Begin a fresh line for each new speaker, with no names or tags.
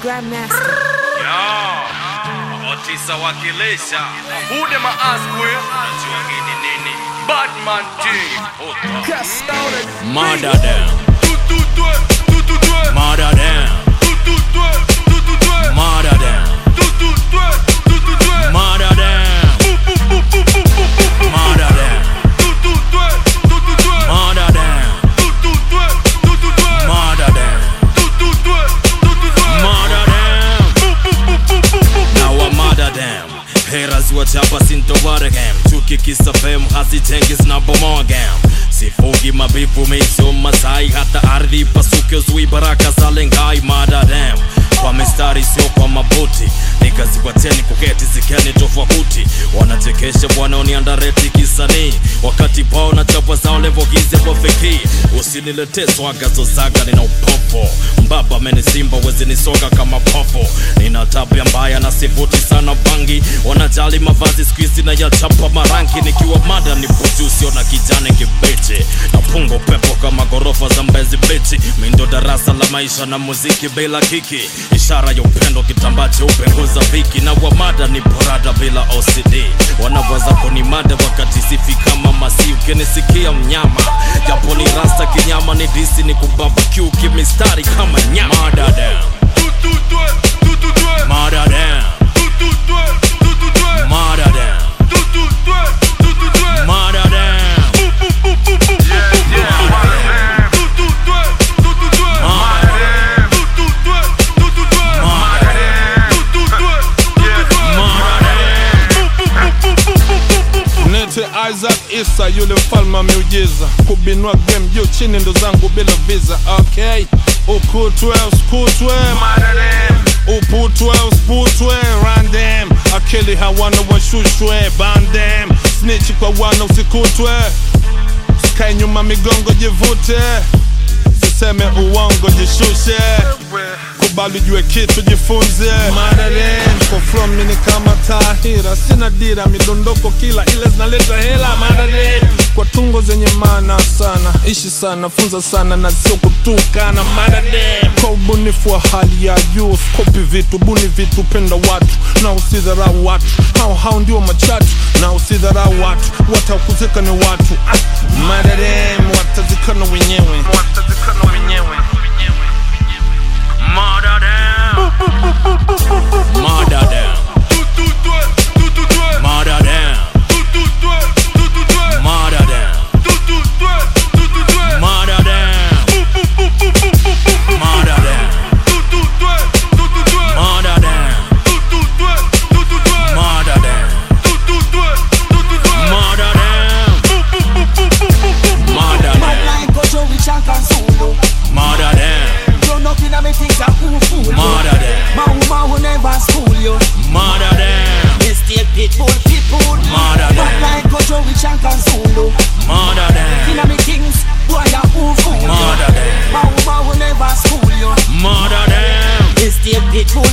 Grandmaster.
Otisa wakilisha Bude maaskwe Najua gini nini Batman team
Murder them,
Tututwe Tututwe
murder them,
Tututwe Tututwe
murder them,
Tututwe Tututwe
murder them, murder them,
Tututwe Tututwe
murder them,
Tututwe Tututwe
murder them,
Tututwe Tututwe
murder them. Now I murder them. Haters wote hapa sintoware game chuki kisa fame hazitengi zinabomoa game sifugi mabifu miso masai hata ardhi pasuke zui baraka za lengai murder them kwa mistari sio kwa mabuti nikazikwateni kuketi zikeni tofauti wanachekesha wanaoniandareti kisanii wakati pao na chapa zao levogize kwa feki usinilete swaga zozaga nina upopo mbaba amenisimba wezi nisoga kama popo nina tabia mbaya na sivuti sana bangi wanajali mavazi skuizi na yachapa marangi nikiwa mada ni usio na kijani kibichi na pungo pepo kama ghorofa za mbezi bichi mindo darasa la maisha na muziki bila kiki ishara ya upendo kitambaa cheupe nguza viki na wamada ni porada bila ocd wanaweza kunimada wakati sifi kama masi ukinisikia mnyama japo ni rasta kinyama ni disi ni kubambukiu kimistari kama nyama Murder them,
Tututwe Tututwe
murder them,
Tututwe Tututwe
murder them,
Tututwe Tututwe
murder them,
Tututwe Tututwe Tututwe Tututwe
murder them,
Tututwe Tututwe
murder them.
Nete Isaac Isa yule mfalme wa miujiza kubinua game juu chini ndo zangu bila visa okay ukutwe uskutwe uputwe usputwe random akili hawana washushwe bandem snitch kwa wana usikutwe sikae nyuma migongo jivute siseme uongo jishushe kubali jue kitu jifunze Madaren kwa from mini kama tahira sina dira midondoko kila ile zinaleta hela Madaren kwa tungo zenye maana sana ishi sana funza sana na sio kutukana Madaren kwa ubunifu wa hali ya juu skopi vitu buni vitu penda watu na usidharau watu hao hao ndio machatu na usidharau watu watakuzika ni watu ah, Madaren watazikana wenyewe watazikana wenyewe
Murder them. Murder them.
Tututwe Tututwe
Murder them.
Tututwe Tututwe
Murder them.
Tututwe Tututwe
Murder them. Murder them.
Tututwe Tututwe
Murder them.
Tututwe Tututwe
Murder them.
Tututwe Tututwe
Murder them. Murder them.
Like a Joey Shank and Zulu
Murder them.
Grown up in a me things that who fool you
Murder them.
My woman will never school you
Murder them.
Mistake pitbull pitbull
Murder them.
But like a Joey Shank and Zulu
Murder them.
In a me things boy a who fool you
Murder them.
My woman will never school you
Murder them.
Mistake pitbull